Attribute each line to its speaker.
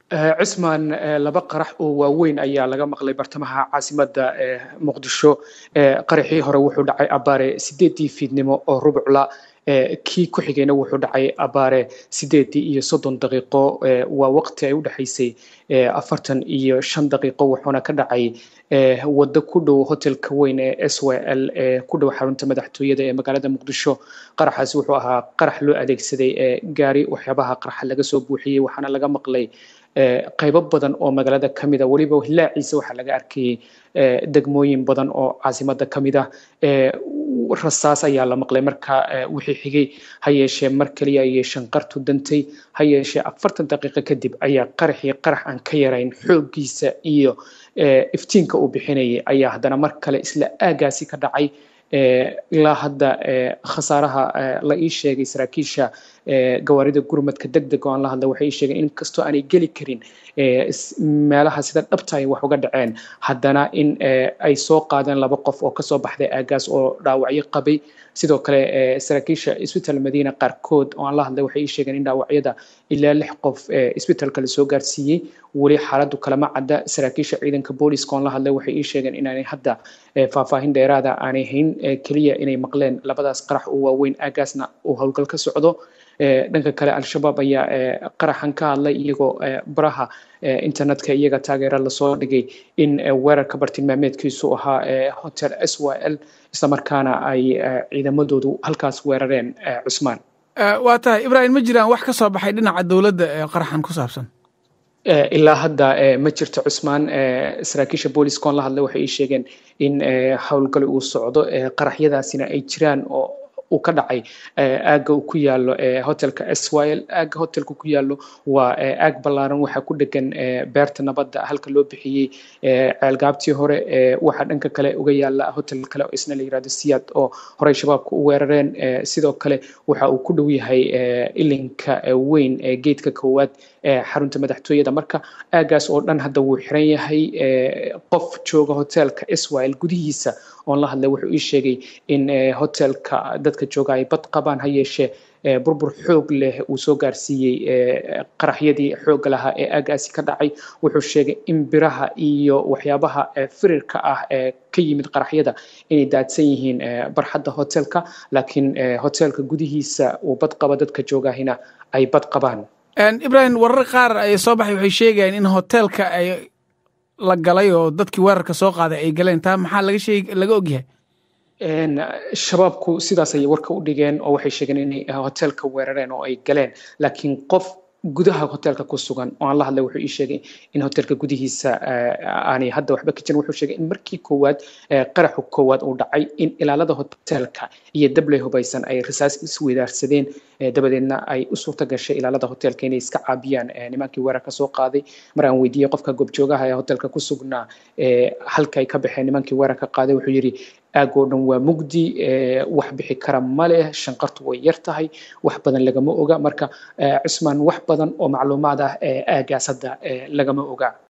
Speaker 1: cismaan laba qarax oo waaweyn ayaa laga maqlay bartamaha caasimadda muqdisho qaraxii hore wuxuu dhacay abaare sideedii fiidnimo oo rubcla kii ku xigayna wuxuu dhacay abaare sideedii iyo soddon daqiiqo waa waqti ay u dhexaysay afartan iyo shan daqiiqo wuxuuna ka dhacay waddo ku dhow hotelka weyn ee s y l ee ku dhow xarunta madaxtooyada ee magaalada muqdisho qaraxaasi wuxuu ahaa qarax loo adeegsaday gaari waxyaabaha qaraxa laga soo buuxiyey waxaana laga maqlay qaybo badan oo magaalada ka mid a weliba hilaaciisa waxaa laga arkayay degmooyin badan oo caasimada ka mid ah rasaas ayaa la maqlay marka wixii xigay ha yeeshee mar kaliya ayay shanqartu dantay ha yeeshee afartan daqiiqo kadib ayaa qaraxii qarax aan ka yarayn xooggiisa iyo iftiinka uu bixinayay ayaa haddana mar kale isla aagaasi ka dhacay ilaa hadda khasaaraha la ii sheegay saraakiisha gawaarida gurmadka deg deg oo aan la hadla waxay ii sheegeen in kastoo aanay geli karin meelaha sida dhabta ay wax uga dhaceen haddana in ay soo qaadeen laba qof oo kasoo baxday aagaas oo dhaawacyo qabay sidoo kale saraakiisha isbitaal madiina qaarkood oo aan la hadlay waxay ii sheegeen in dhaawacyada ilaa lix qof isbitaalka lasoo gaarsiiyey weli xaaladdu kalama cadda saraakiisha ciidanka booliska oon la hadlay waxay ii sheegeen inaanay hadda faahfaahin dheeraada aanay hayn keliya inay maqleen labadaas qarax oo waaweyn aagaasna uu howlgal ka socdo dhanka kale al-shabaab ayaa qaraxan ka hadlay iyagoo baraha internetka iyaga taageera lasoo dhigay in weerarka bartilmaameedkiisu ahaa hotel s y l islamarkaana ay ciidamadoodu halkaas weerareen cusmaan
Speaker 2: waa tahay ibrahim ma jiraan wax ka soo baxay dhinaca dowladda ee qaraxan ku saabsan
Speaker 1: ilaa hadda ma jirto cusmaan saraakiisha booliska oon la hadlay waxay ii sheegeen in howlgali uu socdo qaraxyadaasina ay jiraan oo uu ka dhacay aagga uu ku yaalo hotelka s y l aagga hotelka ku yaalo waa aag ballaaran waxaa ku dhegan beerta nabadda halka loo bixiyey ceelgaabtii hore waxaa dhanka kale uga yaala hotel kale oo isna la yirahdo siyaad oo horey shabaabka u weerareen sidoo kale waxa uu ku dhow yahay ilinka weyn ee geedka koowaad xarunta madaxtooyada marka aagaas oo dhan hadda wuu xiran yahay qof jooga hotelka israel gudihiisa oon la hadlay wuxuu ii sheegay in hotelka dadka jooga ay bad qabaan ha yeeshee burbur xoog leh uu soo gaarsiiyey qaraxyadii xoogga lahaa ee aagaasi ka dhacay wuxuu sheegay in biraha iyo waxyaabaha firirka ah ee ka yimid qaraxyada inay daadsan yihiin barxadda hotelka laakiin hotelka gudihiisa uu bad qaba dadka joogahina ay bad qabaan
Speaker 2: ibrahim warar qaar ay soo baxay waxay sheegayaan in hotelka ay la galay oo dadkii weerarka soo qaaday ay galeen taa maxaa laga sheeg laga ogyahay
Speaker 1: shabaabku sidaas ayay warka u dhigeen oo waxay sheegeen inay hotelka weerareen oo ay galeen laakiin qof gudaha hotelka ku sugan oo aan la hadlay wuxuu ii sheegay in hotelka gudihiisa aanay hadda waxba ka jirin wuxuu sheegay in markii koowaad qaraxu koowaad uu dhacay in ilaalada hotelka iyo dabley hubaysan ay rasaas isweydaarsadeen dabadeedna ay u suurta gashay ilaalada hotelka inay iska caabiyaan nimankii weerarka soo qaaday mar aan weydiiyey qofka goobjoogaha ee hotelka ku sugnaa halka ay ka baxeen nimankii weerarka qaaday wuxuu yidhi aagoo dhan waa mugdi wax bixi kara ma leh shanqartu way yar tahay wax badan lagama oga marka cusmaan wax badan oo macluumaad ah aagaas hadda lagama oga